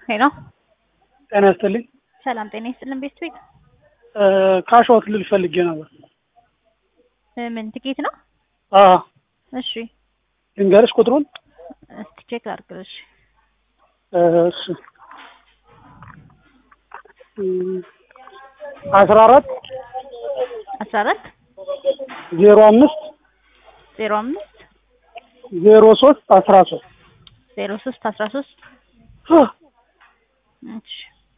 ሄሎ ጤና ይስጥልኝ። ሰላም ጤና ይስጥልን። ቤት ቤት ካሽዋት ልል ፈልጌ ነበር። ምን ትኬት ነው? አዎ እሺ ልንገርሽ ቁጥሩን። እስቲ ቼክ አድርግልሽ። እሺ አስራ አራት አስራ አራት ዜሮ አምስት ዜሮ አምስት ዜሮ ሶስት አስራ ሶስት ዜሮ ሶስት አስራ ሶስት እሺ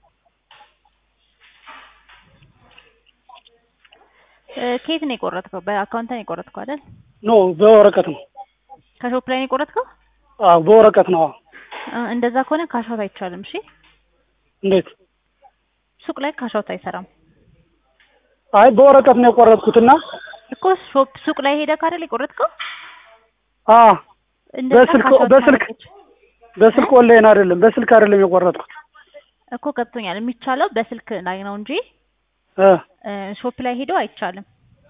ከየት ነው የቆረጥከው? በአካውንት ነው የቆረጥከው አይደል? ኖ በወረቀት ነው። ከሾፕ ላይ ነው የቆረጥከው? አዎ በወረቀት ነው። አዎ እ እንደዛ ከሆነ ካሻውት አይቻልም። እሺ እንዴት? ሱቅ ላይ ካሻውት አይሰራም አይ በወረቀት ነው የቆረጥኩትና እኮ ሾፕ ሱቅ ላይ ሄደህ አይደል የቆረጥከው? አ እንደዛ በስልክ ካሻውት በስልክ ማድረግ በስልክ ኦንላይን አይደለም በስልክ አይደለም የቆረጥኩት እኮ ገብቶኛል። የሚቻለው በስልክ ላይ ነው እንጂ እ እ ሾፕ ላይ ሄዶ አይቻልም።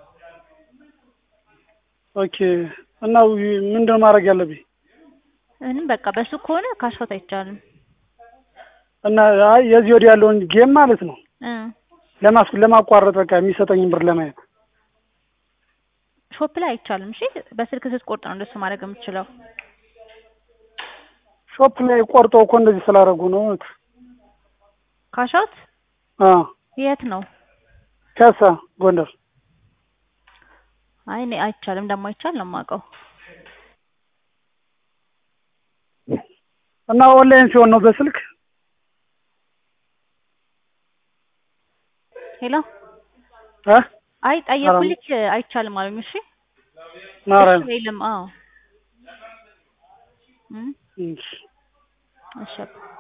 ኦኬ እና ምንድን ነው ማድረግ ያለብኝ? ምንም በቃ በሱ ከሆነ ካሻውት አይቻልም። እና አይ የዚህ ወዲህ ያለውን ጌም ማለት ነው እ ለማስ ለማቋረጥ በቃ የሚሰጠኝ ብር ለማየት ሾፕ ላይ አይቻልም። እሺ በስልክ ስትቆርጥ ነው እንደሱ ማድረግ የምችለው። ሾፕ ላይ ቆርጠው እኮ እንደዚህ ስላደረጉ ነው። ካሻውት አ የት ነው? ከሳ ጎንደር አይ እኔ አይቻልም እንደማይቻል ነው የማውቀው። እና ኦንላይን ሲሆን ነው በስልክ ሄሎ እ አይ ጠየኩልክ አይቻልም አሉኝ። እሺ ማርያም እሺ የለም። አዎ እም እሺ እሺ